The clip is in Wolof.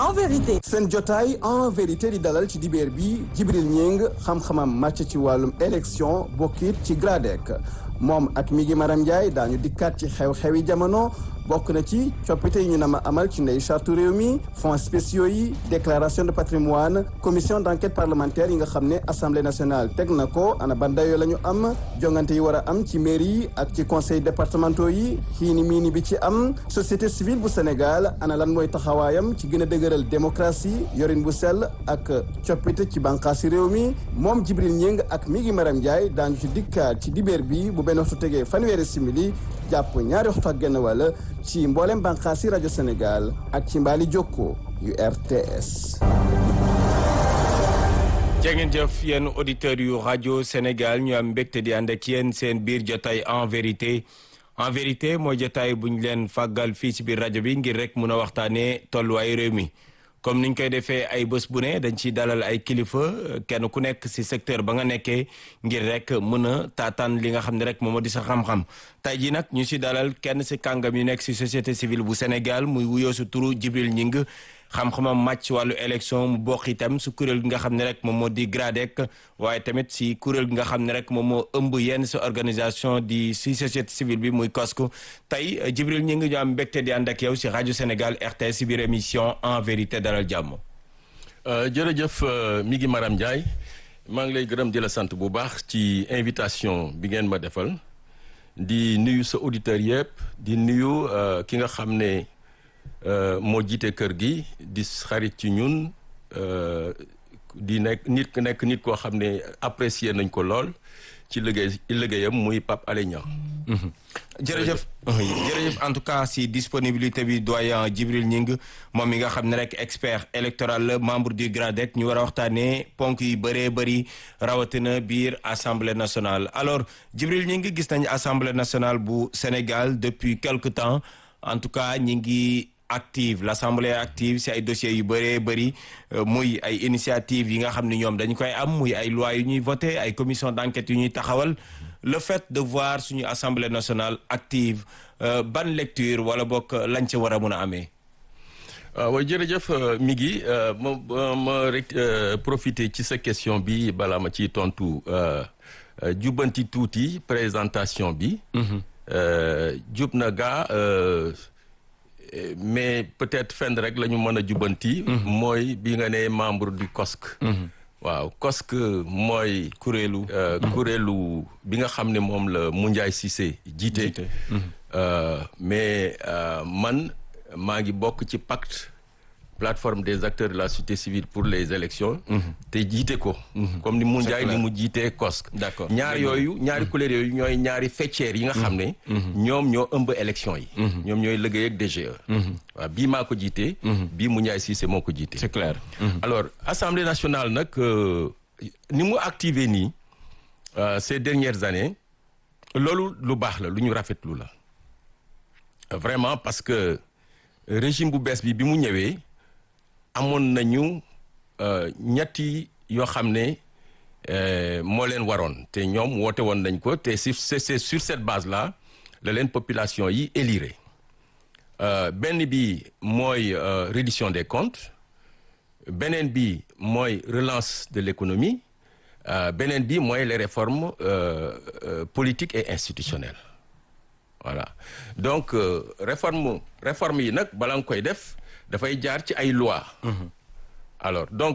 en vérité. seen jotaay en vérité di dalal ci dibeer bi Jibril Ñing xam-xamam màcc ci wàllum élection bokkit ci GRADEC moom ak mi ngi Maram Ndiaye daañu dikkaat ci xew-xewi jamono bokk na ci coppite yi ñu nama amal ci ndey charte réew mi fonds spéciaux yi déclaration de patrimoine commission d'enquête parlementaire yi nga xam ne assemblée nationale teg na ko ana ban dayoo la ñu am jongante yi war a am ci mairie yi ak ci conseil départementaux yi xiini miini bi ci am société civile bu Sénégal ana lan mooy taxawaayam ci gën a dëgëral démocratie yorin bu sell ak coppite ci bànqaasi réew mi moom Jibril Ñing ak mi ngi Maram Ndiaye daañu ci dikkaat ci dibeer bi bu benn waxtu tegee fanweeri simili jàpp ñaari waxtu ak genn wàll ci mboolem bànqaasi rajo Sénégal ak ci mbaali jokko yu RTS. jangeen jëf yéen auditeurs yu rajo Sénégal ñu am mbégte di ànd ak yéen seen biir jotaay en vérité en vérité mooy jotaay bu ñu leen fàggal fii ci biir rajo bi ngir rek mun a waxtaanee tolluwaayu réew mi. comme niñ koy defee ay bés bu ne dañ ciy dalal ay kilifa kenn ku nekk ci secteur ba nga nekkee ngir rek mën a taataan li nga xam ne rek moom moo di sa xam-xam tey jii nag ñu ci dalal kenn ci kàngam yu nekk ci société civile bu Sénégal muy wuyoo su turu Jibril Ñing xam-xamam màcc wàllu élection mu bokk itam su kuréel gi nga xam ne rek moom moo di GRADEC waaye tamit si kuréel gi nga xam ne rek moom moo ëmb yenn si organisation di si société civile bi muy COSCO tey Jibril ñi ngi ñu am mbégte di ànd ak yow si rajo Sénégal RTS si biir émission en vérité dalal jàmm. jërëjëf mi ngi Maram Ndiaye maa ngi lay gërëm di la sant bu baax ci invitation bi ngeen ma defal di nuyu sa auditeurs yëpp di nuyu ki nga xam ne. Uh, moo jiite kër gi di xarit ci ñun uh, di nekk nit ku nekk nit koo xam ne apprécier nañ ko lool ci liggéey liggéeyam muy Pape Alé Niang mm -hmm. jërëjëf jërëjëf en tout cas si disponibilité bi doyen Djibril Ñing moom mi nga xam ne rek expert électoral la membre du GRADEC ñu war a waxtaanee ponk yu bëree bëri rawatina biir assemblée nationale alors Djibril Ñing gis nañ assemblée nationale bu Sénégal depuis quelque temps en tout cas ñi ngi active l'assemblée active si ay dossiers yu bëree bëri muy ay initiative yi nga xam ne ñoom dañ koy am muy ay lois yu ñuy voté ay commission d'enquête yu ñuy taxawal le fait de voir suñu assemblée nationale active ban lecture wala bokk lañ ca war a mun a amee waaw jërëjëf mi ngi ma ma rek profiter ci sa question bi balaa ma ciy tontu jubbanti tuuti présentation bi jub na gaa mais peut-être fenn rek la ñu mën a jubbanti. mooy bi nga ne membre du COSC. waaw COSC mooy. kuréelu. kuréelu bi nga xam ne moom la Moundiaye Cissé jiite. mais man maa ngi bokk ci pacte plateforme des acteurs de la société civile pour les élections te jiite ko. comme ni Moundiaye ni mu jiitee COSC. d'accord ñaar yooyu ñaari couleurs yooyu ñooy ñaari faîtières yi nga xam ne. ñoom ñoo ëmb élection yi. ñoom ñooy liggéey ak DGE. waaw bii maa ko jiitee. bii Moundiaye Cissé moo ko jiitee. c'est clair. alors assemblée nationale nag ni mu activé nii ces dernières années loolu lu baax la lu ñu rafetlu la vraiment parce que régime bu bees bi bi mu ñëwee. amoon nañu ñetti yoo xam ne moo leen waroon te ñoom woote woon nañ ko te c'est c'est sur cette base là la leen population yi élire benn bi mooy reddition des comptes beneen bi mooy relance de l'économie beneen bi mooy les réformes politiques et institutionnelles voilà donc réforme réforme yi nag balaa nga koy def dafay jaar ci ay loi alors donc